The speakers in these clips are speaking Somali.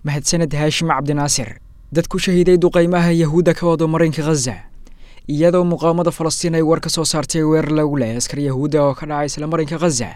mahadsaned haashim cabdinaasir dad ku shahiiday duqaymaha yahuudda ka wado marinka khaza iyadoo muqaamada falastiin ay war ka soo saartay weerar lagu lehay askar yahuudda oo ka dhacay isla marinka khaza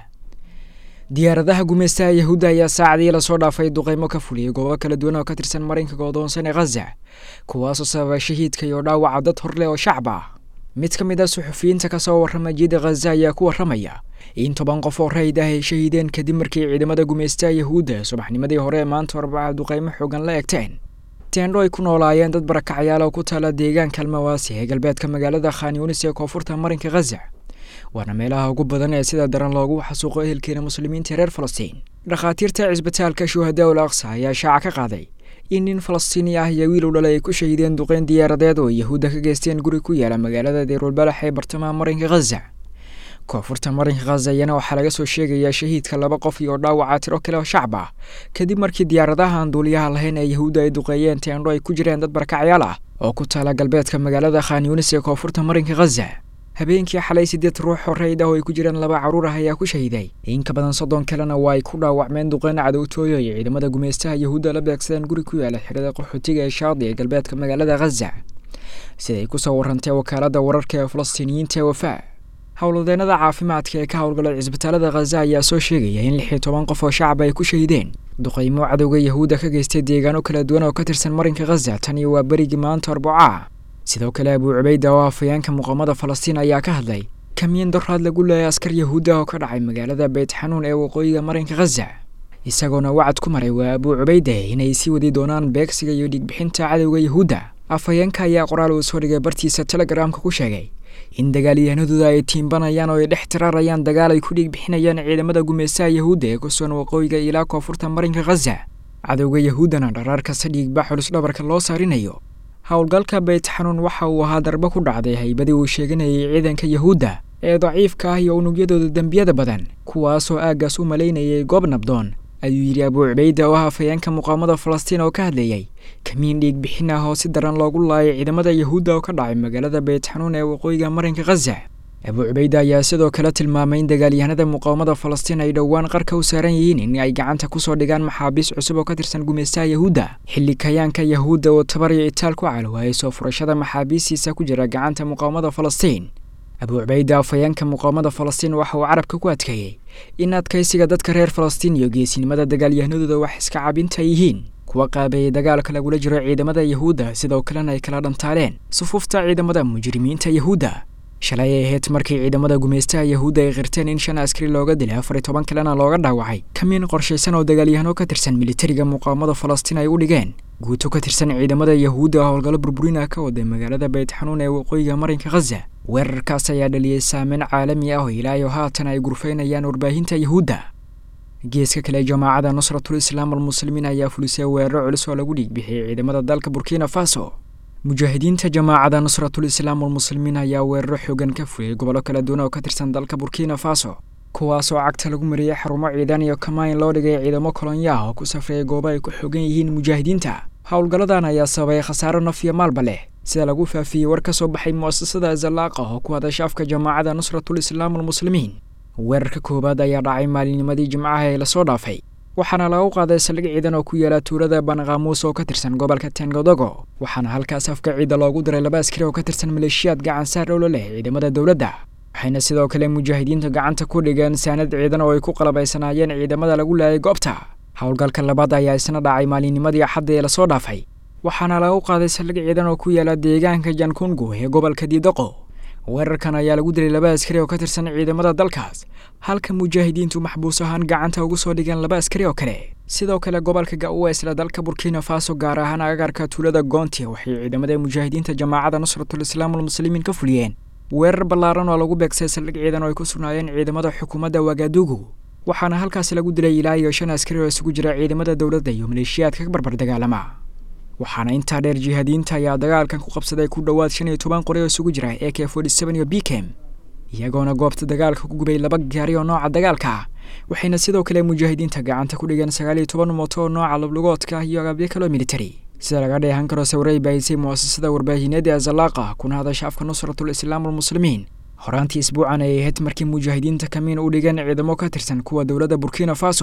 diyaaradaha gumeystaha yahuudda ayaa saacadii lasoo dhaafay duqaymo ka fuliyey goobo kala duwan oo ka tirsan marinka goodoonsan ee khaza kuwaasoo sababa shahiidka iyo dhaawaca dad hor leh oo shacab ah mid ka mid a suxufiyiinta ka soo warrama jiida khaza ayaa ku warramaya in toban qof oo rayid ah ay shahiideen kadib markii ciidamada gumeystaha yahuudda subaxnimadii hore ee maanta arbaca duqaymo xoogan la egteen teendho ay ku noolaayeen dad barakacyaal oo ku taala deegaanka almawaasi ee galbeedka magaalada khan yunis ee koonfurta marinka khaza waana meelaha ugu badan ee sida daran loogu xasuuqo ehelkeena muslimiinta reer falastiin dhakhaatiirta cisbitaalka shuhadaa ul aqsa ayaa shaaca ka qaaday in nin falastiini ah iyo wiil u dhalay ay ku shahiideen duqeyn diyaaradeed oo yahuudda ka geysteen guri ku yaala magaalada deyrulbalax ee bartamaha marinka khaza koonfurta marinka khaza iyana waxaa laga soo sheegayaa shahiidka laba qof iyo dhaawaca tiro kale oo shacab ah kadib markii diyaaradaha aan duuliyaha lahayn ee yahuudda ay duqeeyeen teendho ay ku jireen dad barakacyaal ah oo ku taala galbeedka magaalada khan yunis ee koonfurta marinka khaza habeenkii xalay siddeed ruux oo rayid ah oo ay ku jiraan laba carruur ah ayaa ku shahiiday in ka badan soddon kalena waa ay ku dhaawacmeen duqeyn cadowtooyo ay ciidamada gumeystaha yahuudda la beegsadeen guri ku yaala xirada qaxootiga ee shaadi ee galbeedka magaalada khaza siday ku soo warrantay wakaaladda wararka ee falastiiniyiinta ee wafaa howlwadeenada caafimaadka ee ka howlgalay cisbitaalada khaza ayaa soo sheegaya in lix iyo toban qof oo shacab ay ku shahiideen duqaymo cadowga yahuudda ka geystay deegaano kala duwan oo ka tirsan marinka khaza tan iyo waa berigii maanta arbuca sidoo kale abuu cubayda oo afhayeenka muqaamada falastiin ayaa ka hadlay kamiin doraad lagu leeyay askar yahuudda oo ka dhacay magaalada beyt xanuun ee waqooyiga marinka khaza isagoona wacad ku maray waa abuu cubayde inay sii wadi doonaan beegsiga iyo dhiigbixinta cadowga yahuudda afhayeenka ayaa qoraal uu soo dhigay bartiisa telegramka ku sheegay in dagaalyahanadooda ay tiimbanayaan oo ay dhex tiraarayaan dagaal ay ku dhiigbixinayaan ciidamada gumeystaha yahuudda ee ku sugan waqooyiga ilaa koonfurta marinka khaza cadowga yahuuddana dharaar kasta dhiigba xulus dhabarka loo saarinayo howlgalka beyt xanuun waxa uu ahaa darbo ku dhacday haybadii uu sheeganayay ciidanka yahuudda ee daciifka ah iyo unugyadooda dembiyada badan kuwaasoo aaggaas u malaynayay goob nabdoon ayuu yidhi abuu cubayda oo ah afhayeenka muqaamada falastiin oo ka hadlayay kamiin dhiig bixin ah oo si daran loogu laayay ciidamada yahuudda oo ka dhacay magaalada beyt xanuun ee waqooyiga marinka khaza abuu cubayda ayaa sidoo kale tilmaamay in dagaalyahanada muqaamada falastiin ay dhowaan qarka u saaran yihiin in ay gacanta kusoo dhigaan maxaabiis cusub oo ka tirsan gumeystaha yahuudda xilli kayaanka yahuudda oo tabar iyo itaal ku calwaayay soo furashada maxaabiistiisa ku jira gacanta muqaamada falastiin abuu cubayda afhayeenka muqaamada falastiin waxa uu carabka ku adkeeyey in adkaysiga dadka reer falastiin iyo geesinimada dagaalyahanadooda wax iska cabinta yihiin kuwa qaabeeyey dagaalka lagula jiro ciidamada yahuudda sidoo kalena ay kala dhantaaleen sufuufta ciidamada mujrimiinta yahuudda shalay ay ahayd markii ciidamada gumeystaha yahuudda ay qirteen in shan askari looga dilay afar iyo toban kalena looga dhaawacay kamiin qorshaysan oo dagaalyahano ka tirsan militariga muqaamada falastiin ay u dhigeen guuto ka tirsan ciidamada yahuudda howlgallo burburina ka waday magaalada beyt xanuun ee waqooyiga marinka khaza weerarkaas ayaa dhaliyey saameyn caalami ah oo ilaayo haatan ay gurfaynayaan warbaahinta yahuudda geeska kale jamaacada nusratul islaam almuslimiin ayaa fulisay weeraro culus oo lagu dhiigbixiyey ciidamada dalka burkina faso mujaahidiinta jamaacada nusratul islaam almuslimiin ayaa weeraro xoogan ka fuliyey gobollo kala duwan oo ka tirsan dalka burkina faso kuwaasoo cagta lagu mariyey xarumo ciidan iyo kamaayn loo dhigay ciidamo kolonyo ah oo ku safrayay goobo ay ku xoogan yihiin mujaahidiinta howlgalladan ayaa sababay khasaaro naf iyo maalba leh sida lagu faafiyey war ka soo baxay mu'asasada zalaaqa oo ku hadasha afka jamaacada nusratul islaam almuslimiin weerarka koowaad ayaa dhacay maalinnimadii jimcaha ee lasoo dhaafay waxaana lagu qaaday saldhig ciidan oo ku yaala tuulada banqaamuus oo ka tirsan gobolka tengodogo waxaana halkaas afka ciida loogu diray laba askari oo ka tirsan maleeshiyaad gacan saar owlo leh ciidamada dowladda waxayna sidoo kale mujaahidiinta gacanta ku dhigeen saanad ciidan oo ay ku qalabaysanaayeen ciidamada lagu laayay goobta howlgalka labaad ayaa isna dhacay maalinnimadii axadda ee lasoo dhaafay waxaana lagu qaaday saldhig ciidan oo ku yaala deegaanka jankungu ee gobolka diidaqo weerarkan ayaa lagu dilay laba askari oo ka tirsan ciidamada dalkaas halka mujaahidiintu maxbuus ahaan gacanta ugu soo dhigeen laba askari oo kale sidoo kale gobolka ga-uwa isla dalka burkina faso gaar ahaan agagarka tuulada goonti waxay ciidamada mujaahidiinta jamaacada nusratul islaam almuslimiin ka fuliyeen weerar ballaaran oo lagu beegsay saldhig ciidan oo ay ku sugnaayeen ciidamada xukuumadda wagadugu waxaana halkaasi lagu dilay ilaa iyo shan askari oo isugu jira ciidamada dowladda iyo maleeshiyaadka ka barbar dagaalama waxaana intaa dheer jihaadiyiinta ayaa dagaalkan ku qabsaday ku dhowaad shan iyo toban qori oo isugu jira a k forty seven iyo bkem iyagoona goobta dagaalka ku gubay laba gaari oo nooca dagaalka ah waxayna sidoo kale mujaahidiinta gacanta ku dhigeen sagaal iyo toban mooto oo nooca lablugoodka iyo agabyo kaloo military sida laga dheehan karo sawirey baahisay mu'asasada warbaahineeda azalaaqa kuna hadasha afka nusratul islaam almuslimiin horaantii isbuucan ay ahayd markii mujaahidiinta kamiin u dhigeen ciidamo ka tirsan kuwa dowladda burkina faso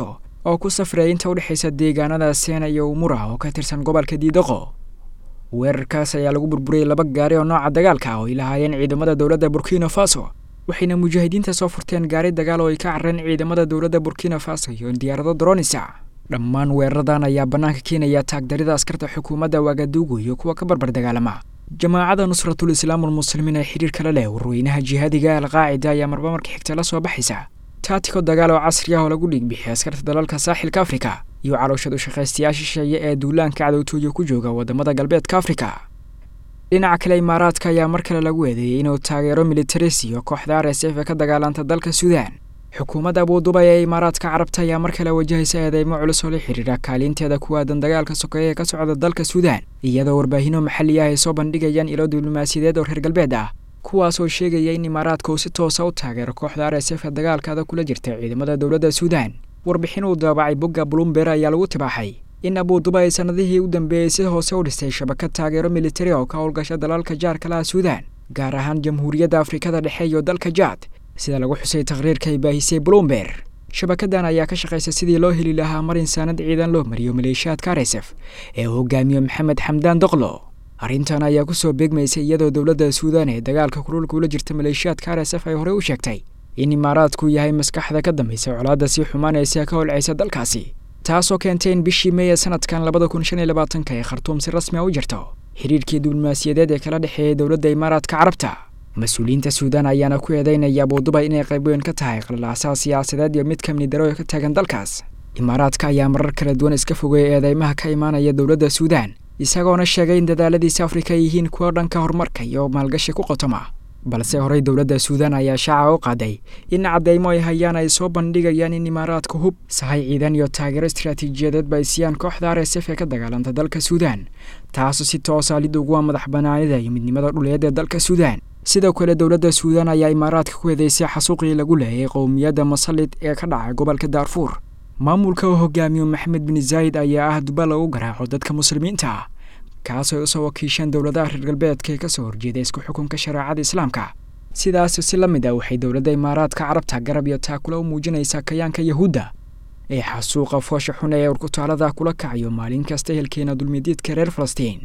oo ku safraya inta udhexaysa deegaanada seena iyo umura oo ka tirsan gobolka diidaqo weerarkaas ayaa lagu burburiyey laba gaari oo nooca dagaalka ah oo ay lahaayeen ciidamada dowladda burkina faso waxayna mujaahidiinta soo furteen gaari dagaal oo ay ka carreen ciidamada dowladda burkina faso iyo diyaarado dronisa dhammaan weeraradan ayaa bannaanka keenaya taagdarida askarta xukuumadda wagadugu iyo kuwa ka barbar dagaalama jamaacada nusratul islaamul muslimiin ee xidhiir kala leh warweynaha jihaadiga alqaacida ayaa marba marka xigta la soo baxaysa taatiko dagaal oo casri ah oo lagu dhiigbixiy askarta dalalka saaxilka afrika iyo calooshad u shaqaystayaasha shisheeye ee duulaanka cadowtooya ku jooga wadamada galbeedka afrika dhinaca kale imaaraadka ayaa mar kale lagu eedeeyey inuu taageero militaris iyo kooxda r s f ee ka dagaalanta dalka suudaan xukuumadda abuudubay ee imaaraadka carabta ayaa mar kale wajahaysa eedeymo culus oo la xidhiira kaalinteeda ku aadan dagaalka sokeeye ee ka socda dalka suudaan iyadoo warbaahinno maxalli ah ay soo bandhigayaan ilo diblomaasiyadeed oo reer galbeed ah kuwaas oo sheegaya in imaaraadka uu si toosa u taageero kooxda r s f ee dagaalkaada kula jirta ciidamada dowladda suudaan warbixin uu daabacay bogga blumber ayaa lagu tibaaxay in abuuduba ay sannadihii u dambeeyey si hoose u dhistay shabakad taageero militari oo ka howlgasha dalalka jaarka laha suudaan gaar ahaan jamhuuriyadda afrikada dhexe iyo dalka jaad sida lagu xusay taqhriirka ay baahisay blumber shabakadan ayaa ka shaqaysa sidii loo heli lahaa mar insaanad ciidan loo mariyo maleeshiyaadka r s f ee uu hogaamiyo maxamed xamdaan doqlo arrintan ayaa kusoo beegmaysay iyadoo dowladda suudaan ee dagaalka kululka ula jirta maleeshiyaadka r s f ay horey u sheegtay in imaaraadku yahay maskaxda ka dambaysa colaadda sii xumaanaysa ka holcaysa dalkaasi taasoo keentay in bishii meeya sanadkan labada kun shan iyo labaatanka ee khartuum si rasmi a u jirto xidhiirkii diblomaasiyadeed ee kala dhexeeyay dowladda imaaraadka carabta mas-uuliyiinta suudaan ayaana ku eedeynaya abuudubay inay qayb weyn ka tahay qalilaasaha siyaasadeed iyo mid kamni daro ee ka taagan dalkaas imaaraadka ayaa marar kala duwan iska fogeeyay eedeymaha ka imaanaya dowladda suudaan isagoona sheegay in dadaaladiisa afrika ay yihiin kuwo dhanka horumarka iyo maalgashi ku qotoma balse horey dowladda suudaan ayaa shaaca u qaaday in caddeymo ay hayaan ay soo bandhigayaan in imaaraadka hub sahay ciidan iyo taageero istaraatiijiyadeedba ay siiyaan kooxda r s f ee ka dagaalanta dalka suudaan taasoo si toosa lid uguwa madax banaanida iyo midnimada dhuleed ee dalka suudaan sidoo kale dowladda suudaan ayaa imaaraadka ku eedeysay xasuuqii lagu leeyay qowmiyadda masalid ee ka dhacay gobolka daarfuur maamulka uu hogaamiyo maxamed bin zaayid ayaa ah duba lagu garaaco dadka muslimiinta ah kaasoo ay usoo wakiisheen dowladaha reer galbeedka ee kasoo horjeeda isku xukunka shareecada islaamka sidaas si la mid ah waxay dowladda imaaraadka carabta garab iyo taakula u muujinaysaa kayaanka yahuudda ee xasuuqa foosha xun ee urkutaalada kula kacayo maalin kasta ehelkeena dulmidiidka reer falastiin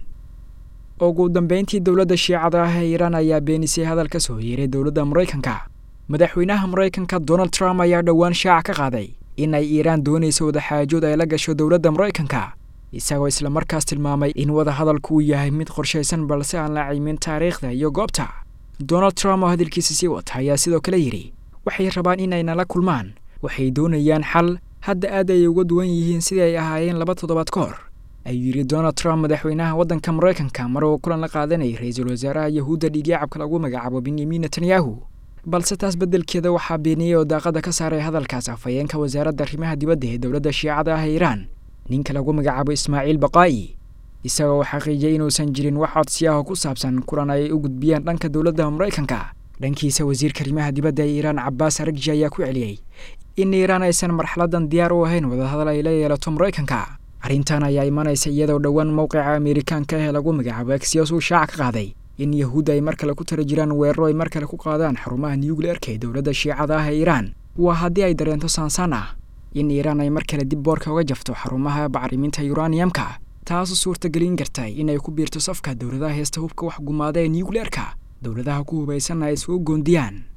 ugu dambeyntii dowladda shiicada ah ee iiraan ayaa beenisay hadal ka soo yeeray dowladda maraykanka madaxweynaha maraykanka donald trump ayaa dhowaan shaaca ka qaaday in ay iiraan doonayso wadaxaajood ay la gasho dowladda maraykanka isagoo islamarkaas tilmaamay in wadahadalku uu yahay mid qorshaysan balse aan la ciimin taariikhda iyo goobta donald trump oo hadalkiisa sii wata ayaa sidoo kale yidhi waxay rabaan inay nala kulmaan waxay doonayaan xal hadda aad ay uga duwan yihiin sidii ay ahaayeen laba toddobaad ka hor ayuu yidhi donald trump madaxweynaha waddanka maraykanka mar uu kulan la qaadanayay ra-iisul wasaaraha yahuudda dhiigyacabka lagu magacaabo benyamin netanyahu balse taas beddelkeeda waxaa beeniyey oo daaqada ka saaray hadalkaas afhayeenka wasaaradda arrimaha dibadda ee dowladda shiicada ah ee iiraan ninka lagu magacaabo ismaaciil baqaa'i isagoo uu xaqiijiyey inuusan jirin wax codsi ah oo ku saabsan kulan ay u gudbiyeen dhanka dowladda maraykanka dhankiisa wasiirka arrimaha dibadda ee iiraan cabbaas aragji ayaa ku celiyey in iiraan aysan marxaladan diyaar u ahayn wadahadal ay la yeelato maraykanka arrintan ayaa imanaysa iyadoo dhowaan mowqica ameerikaanka ee lagu magacaabo exyos uu shaaca ka qaaday in yahuudda ay mar kale ku tala jiraan weeraro ay mar kale ku qaadaan xarumaha nucleerka ee dowladda shiicada ah ee iiraan waa haddii ay dareento saansaan ah in iiraan ay mar kale dib boorka uga jafto xarumaha bacriminta yuraniyamka taasoo suurtagelin kartay inay ku biirto safka dowladaha heesta hubka wax gumaada ee nucleerka dowladaha ku hubaysanna ay isugu goondiyaan